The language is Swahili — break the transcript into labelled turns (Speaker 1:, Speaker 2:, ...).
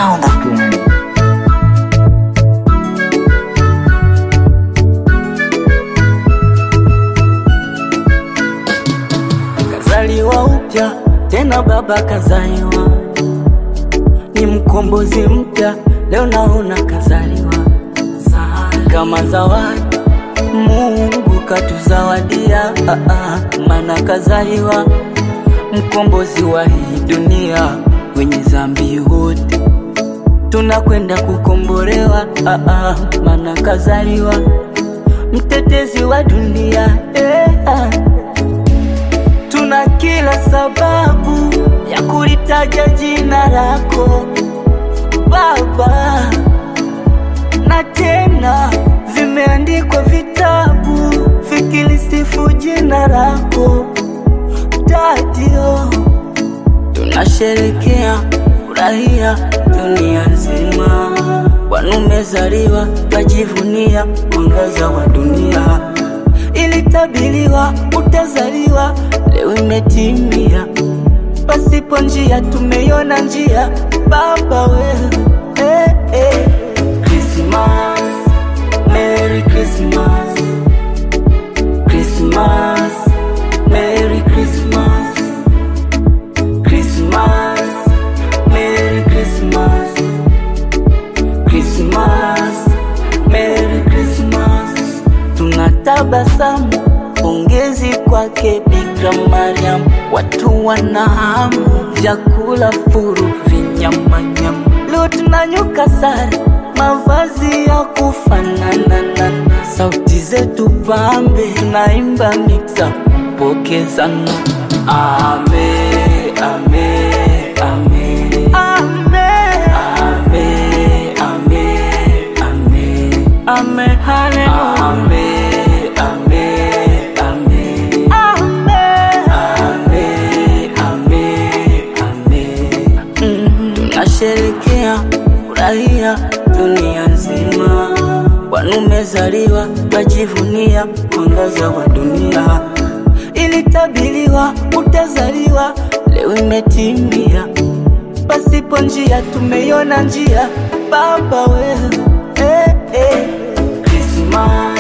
Speaker 1: sound.
Speaker 2: Kazaliwa upya tena, baba kazaliwa, ni mkombozi mpya, leo naona kazaliwa kama zawadi Mungu katuzawadia, ah, ah, maana kazaliwa mkombozi wa hii dunia, wenye dhambi wote tunakwenda kukombolewa, ah, ah, maana kazaliwa mtetezi wa dunia eh, ah. Tuna kila sababu ya kulitaja jina lako Baba, na tena vimeandikwa vitabu vikilisifu jina lako Dadio. Tunasherekea furahia dunia nzima, Bwana umezaliwa, twajivunia mwangaza wa dunia. Ilitabiliwa utazaliwa, leo imetimia. Pasipo njia tumeiona njia, Baba wewe eh, eh. Christmas, Merry Christmas, Christmas, Merry Christmas, Christmas, Merry Christmas, Christmas, Merry Christmas. Tunatabasamu, pongezi kwake Bikira Mariam, watu wana hamu, vyakula furu, vinyamanyama. Leo tunanyuka sare, mavazi ya kufanana na sauti zetu pambe, tunaimba mixa pokezana. Ame, ame, ame, ame, ame, ame, ame, ame, haleluya. Ame, ame, ame, ame, ame, ame. Mm, Tunasherekea furahia dunia nzima, Bwana umezaliwa, twajivunia mwangaza wa dunia. Ilitabiliwa utazaliwa, leo imetimia. Pasipo njia tumeiona njia, Baba wewe eh, eh. Christmas